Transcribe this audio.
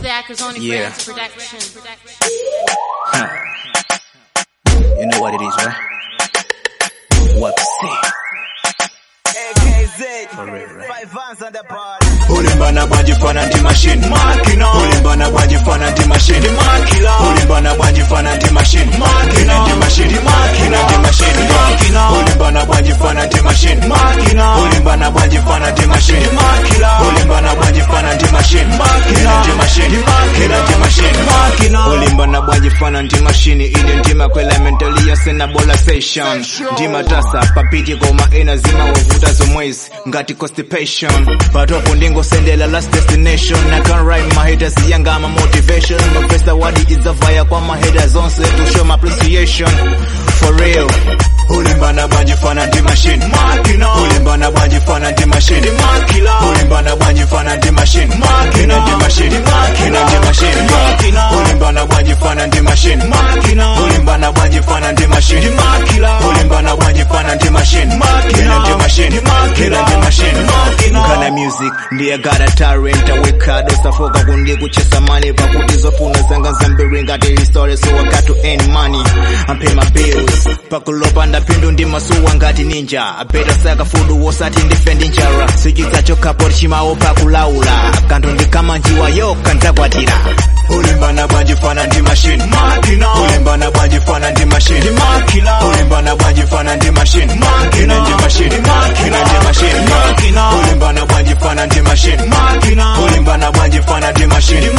backers on the Yeah. Grants production. Huh. You know what it is, right? What to say? For real, right? ulimbana bwajifana ndi machine makina ulimbana bwajifana ndi machine makila ulimbana bwajifana ndi machine makina ndi machine makina ndi machine makina ulimbana bwajifana ndi machine makina ulimbana bwajifana ndi machine makila ulimbana bwajifana ndi machine makina ndi machine makina ndi machine makina ulimbana bwajifana ndi machine ine ndima kwela mentally yasena bola session ndima tasa papiti koma ena zima wavuta zomwezi ngati constipation patopo ndingosendela last destination I can write my haters yanga my motivation my first award is a via kwa my haters onse to show my appreciation for real ulimbana bwanjifana ndi machine makina ulimbana bwanjifana ndi machine makila ulimbana bwanjifana ndi machine makina ndi machine makina ndi machine makina ulimbana bwanjifana ndi machine makina ulimbana bwanjifana ndi machine makila ulimbana bwanjifana ndi machine makina ndi machine makina ndi machine makina kana music ndiye got a talent aweka dosafoka kundi kuchesa mali pakuti zofuna zanga zambiri ngati history so I got to earn money I'm pay my bills pakulopa ndapindu ndi masuwa ngati ninja apeta saka fudu wosati ndife ndi njala sichiza chokhapo chimawo pakulaula kanthu ndikamanjiwa yoka ndakwatira ulimbana bwanjifana ndi machine makina ulimbana bwanjifana ndi machine makila ulimbana bwanjifana ndi machine makina ndi machine makina ndi machine makina ulimbana bwanjifana ndi machine makina ulimbana bwanjifana ndi machine